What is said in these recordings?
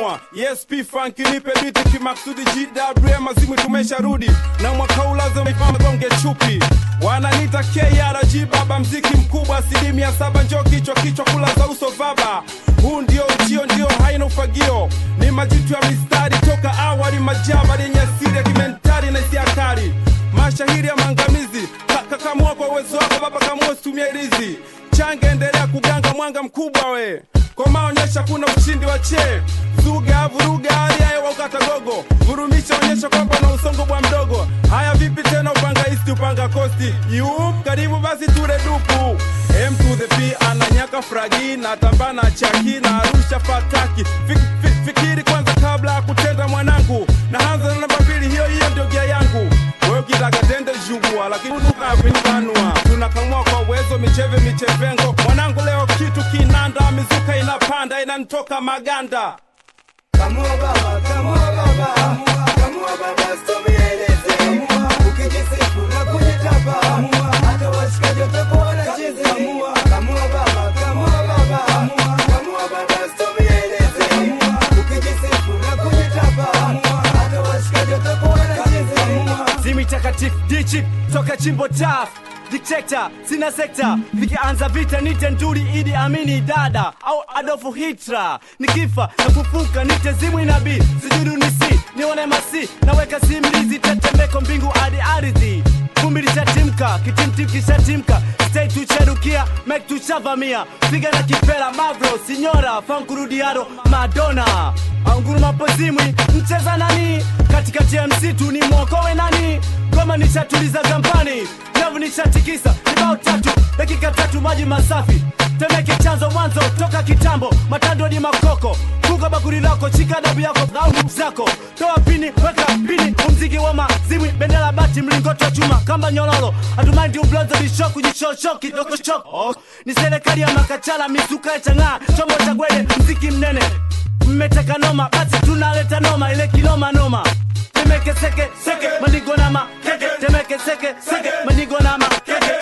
kamua yes p funk nipe biti kimaksudi gwm mazimu tumesharudi na mwaka huu lazima ifame gonge chupi wananita krg baba mziki mkubwa asilimia saba njo kichwa kichwa kula za uso vaba huu ndio uchio ndio haina ufagio ni majitu ya mistari toka awali majaba yenye asiri ya kimentari na isiakari mashahiri ya maangamizi Ka- kakamua kwa uwezo wako baba kamua situmia ilizi change endelea kuganga mwanga mkubwa we komaonyesha kuna ushindi wa chee zuga vuruga hali ya hewa ukata gogo vurumisha onyesha kwamba na usongo bwa mdogo haya vipi tena upanga isti upanga kosti yup karibu basi ture dupu m to the p ananyaka fragi na tambana chaki na arusha fataki Fik, fik, fikiri kwanza kabla ya kutenda mwanangu na hanza na namba mbili hiyo hiyo ndio gia yangu wewe ukitaka tende jugua lakini ukapinibanua tunakamua kwa uwezo micheve michevengo mwanangu leo kitu kinanda mizuka inapanda inanitoka maganda Kamua baba, kamua baba, kamua baba, situmie ilezi. Ukijisifu na kujitapa, hata washikaji watakuwa wanachizi. Kamua baba, kamua baba, kamua baba, situmie ilezi. Ukijisifu na kujitapa, hata washikaji watakuwa wanachizi. zimi takatifu dichip toka chimbo taf dikteta sina sekta vikianza vita nite nduri idi amini dada au adolfu hitra nikifa na kufuka nite zimwi nabii sijudu nisi nione masi naweka simlizi tetemeko mbingu hadi ardhi vumbi lishatimka kitimtim kishatimka stei tucherukia mek tushavamia piga na kipela mavro sinyora fankurudiaro madona anguruma pozimwi mcheza nani katikati ya msitu ni mwokowe nani goma nishatuliza gampani nyavu nishatikisa kibao tatu dakika tatu maji masafi temeke chanzo mwanzo toka kitambo matando ni makoko kuka bakuri lako chika dabu yako au zako toa pini weka pini umziki wa mazimwi bendera bati mlingoto wa chuma kamba nyololo hatumaindi ublonzo bishoku jishosho kidogo choko ni serikali ya makachala mizuka ya chang'aa chombo cha gwede mziki mnene mmeteka noma basi tunaleta noma ile kinoma noma temeke seke seke manigo nama keke temeke seke seke manigo nama keke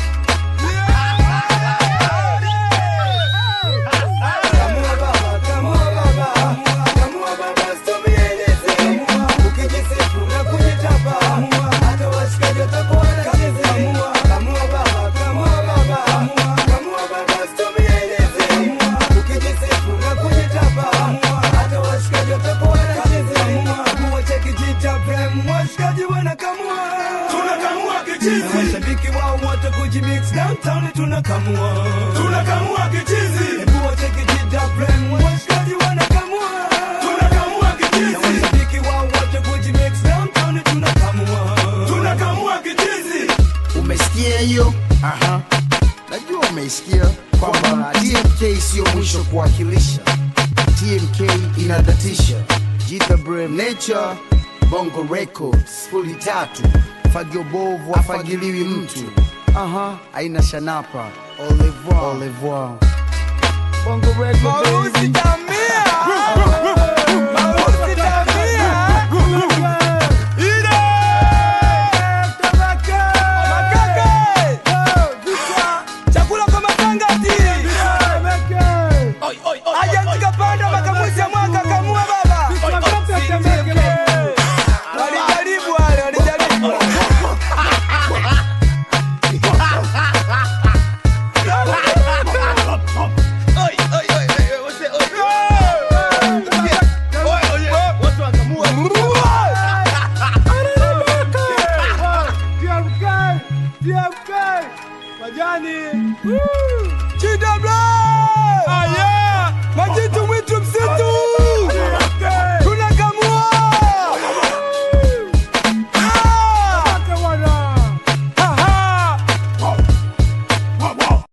Kamua baba, kamua baba, kamua baba, situmie ilezi. Ukijisifu na kujitapa, hata washikaji watakuwa wanachizi. Kamua baba, kamua baba, kamua baba, situmie ilezi. Ukijisifu na kujitapa, hata washikaji watakuwa wanachizi. Kamua cheki jita prem, washikaji wanakamua. tunakamua Na kichizi mashabiki wao wote kujimix downtown tunakamua. tunakamua kichizi Hebu wacheki jita prem, washikaji wanakamua. tunakamua Na kichizi mashabiki wao wote kujimix downtown tunakamua. tunakamua kichizi umesikia hiyo Aha. najua umeisikia kwamba tmk siyo mwisho kuwakilisha tmk inadatisha jitha brem nature bongo records fuli tatu fagio bovu afagiliwi mtu aha aina shanapa au revoir. Au revoir. bongo record baby. Chakula kwa matangati. Aja nikapanda makamuzi ya mwaka kamua baba. Walijaribu wale, walijaribu. Chida Black! Majitu mwitu msitu!